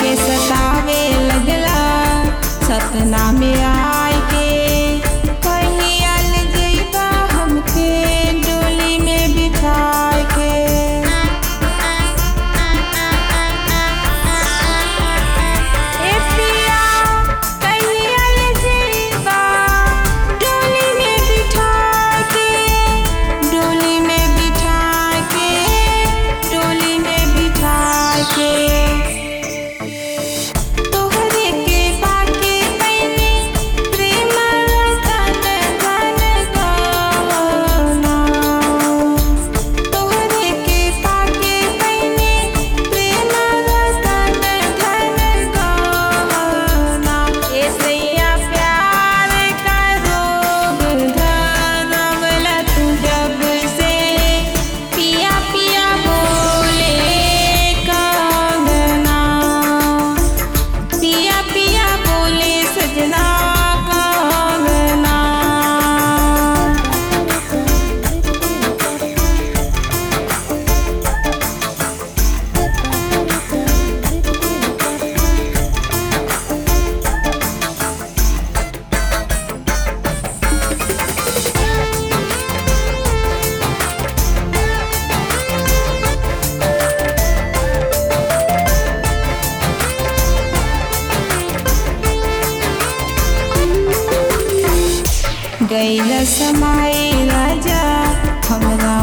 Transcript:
के सतावे लगला सपना में आय के पहियल जइबा हमके डोली में बिठाए के ए पिया पहियल जइबा डोली में बिठा के डोली में बिठा के डोली में बिठा के तोहरे के पाके पैनी प्रेम रतन धन गवाना तोहरे के पाके पैनी प्रेम रतन धन गवाना ऐसैया प्यार का रोग धरवला तू जब से पिया पिया बोले कंगना पिया पिया बोले सजना कंगना गैल समाए राजा हमरा